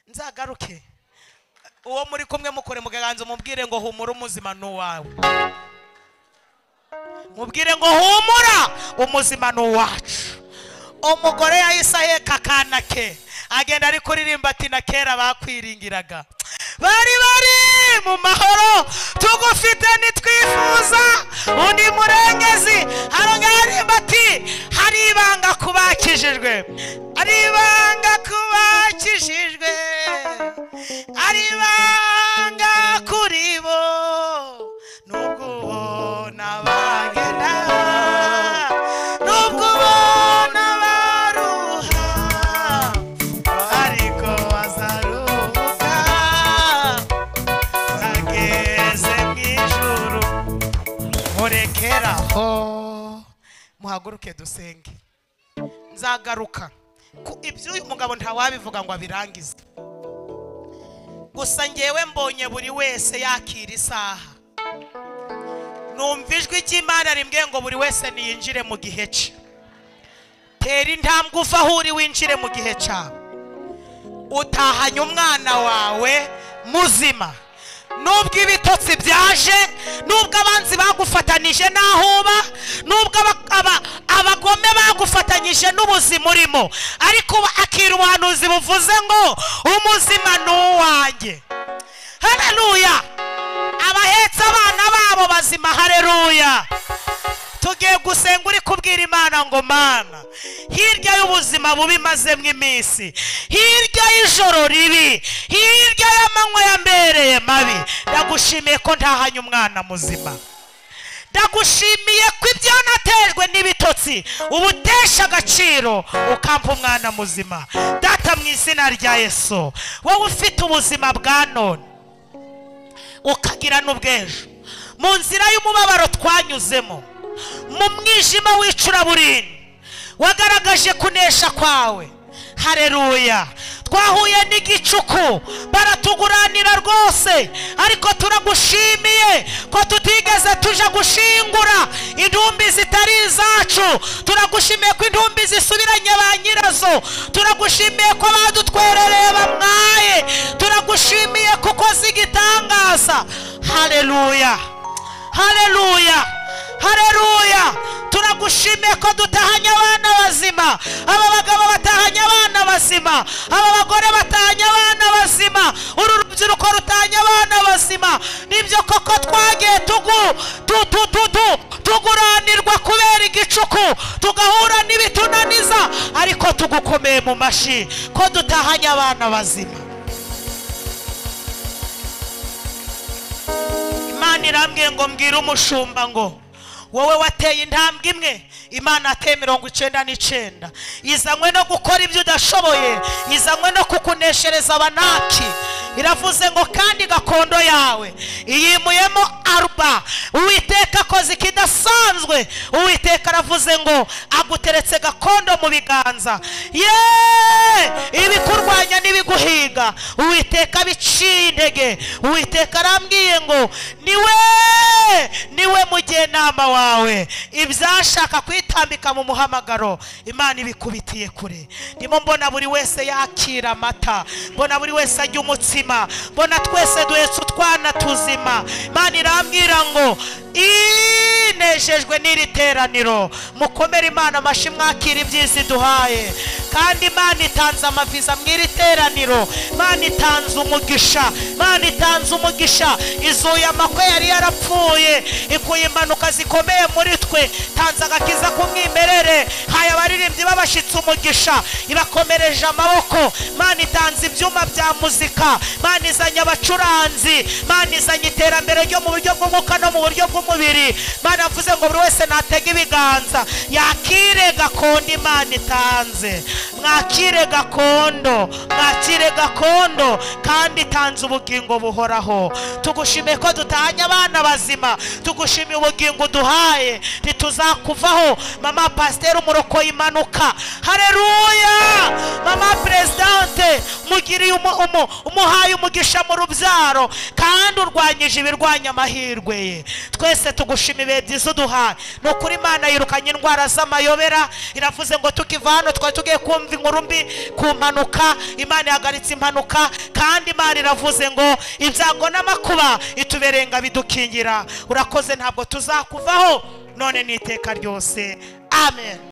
S1: nzagaruke uwo muri kumwe mukore mu kaganza mubwire ngo humura umuzima ni uwawe mubwire ngo humura umuzima ni uwacu umugore yahise aheka akana ke agenda ari kuririmba ati na kera bakwiringiraga bari bari mu mahoro tugufite ntitwifuza undi murengezi harongera aririmba ati hari ibanga kubakijijwe hari ibanga kubakijijwe hari ibanga kuri bo nubwo ubona bagenda nubwo ubona baruha ariko bazaruhuka bageze mu ijuru murekeraho muhaguruke dusenge nzagaruka ku ibyo uyu mugabo ntawabivuga ngo abirangize gusa ngewe mbonye buri wese yakira isaha numva ijwi ry'imana rimwe ngo buri wese niyinjire mu gihe cye tera intambwe uva aho uri winjire mu gihe cyawe utahanye umwana wawe muzima nubwo ibitotsi byaje nubwo abanzi bagufatanije n'aho uba nubwo aba- aba- abagome bagufatanyije n'ubuzima urimo ariko ubu akira ubuhanuzi buvuze ngo umuzima ni uwanjye haleluya abahetse abana babo bazima haleluya tugiye gusenga uri kubwira imana ngo mana hirya y'ubuzima bubi mazemo iminsi hirya y'ijoro ribi hirya y'amanywa yambereye mabi ndagushimiye ko ntahanye umwana muzima ndagushimiye ko ibyo natejwe n'ibitotsi ubutesha agaciro ukampa umwana muzima data mu izina rya yesu wowe ufite ubuzima bwa none ukagira n'ubwejo mu nzira y'umubabaro twanyuzemo mu mwijima w'icuraburindi wagaragaje kunesha kwawe hareruya twahuye n'igicuku baratuguranira rwose ariko turagushimiye ko tutigeze tuja gushingura intumbi zitari izacu turagushimiye ko intumbi zisubiranye ba nyirazo turagushimiye ko badutwerereye bamwaye turagushimiye kuko zigitangaza hareruya hareruya hareruya turagushimiye ko dutahanye abana bazima aba bagabo batahanye abana bazima aba bagore batahanye abana bazima uru rubyiruko rutahanye abana bazima nibyo koko twagiye tugu tu tu tu tu tuguranirwa kubera igicuku tugahura n'ibitunaniza ariko tugukomeye mu mashyi ko dutahanye abana bazima imana irambwiye ngo mbwire umushumba ngo wowe wateye intambwe imwe imana yateye mirongo icyenda n'icyenda izanywe no gukora ibyo udashoboye izanywe no kukuneshereza abanaki iravuze ngo kandi gakondo yawe iyimuyemo aruba uwiteka akoze ikidasanzwe uwiteka aravuze ngo aguteretse gakondo mu biganza ye ibikurwanya n'ibiguhiga uwiteka biciye intege uwiteka arambwiye ngo niwe niwe mujyenama wawe ibyashaka kwitambika mu muhamagaro imana ibikubitiye kure ndimo mbona buri wese yakira amata mbona buri wese ajya umutsima mbona twese duhetse utwana tuzima imana irambwira ngo inejejwe n'iri teraniro mukomere imana amashyi mwakira ibyiza iduhaye kandi imana itanze amaviza mu iri teraniro imana itanze umugisha imana itanze umugisha izuye amakwe yari yarapfuye ikuye impanuka zikomeye muri twe tanze agakiza k'umwimerere haye abaririmbyi babashyitse umugisha ibakomereje amaboko imana itanze ibyuma bya muzika imana izanye abacuranzi imana izanye iterambere ryo mu buryo bw'umwuka no mu buryo bw'umubiri imana yavuze ngo buri wese natege ibiganza yakire gakondo imana itanze mwakire gakondo mwakire gakondo kandi itanze ubugingo buhoraho tugushimiye ko dutahanye abana bazima tugushimiye ubugingo uduhaye ntituzakuvaho mama pasiteri umuroko y'impanuka hareruya mama perezidante mugiriye umu- umu- umuhaye umugisha mu rubyaro kandi urwanyije ibirwanya amahirwe ye twese tugushima ibihe byiza uduhaye ni ukuri imana yirukanye indwara z'amayobera iravuze ngo tukiva hano twari tugiye kumva inkuru mbi ku mpanuka imana ihagaritse impanuka kandi imana iravuze ngo ibyago n'amakuba itubereye ngo abidukingira urakoze ntabwo tuzakuvaho none n'iteka ryose amen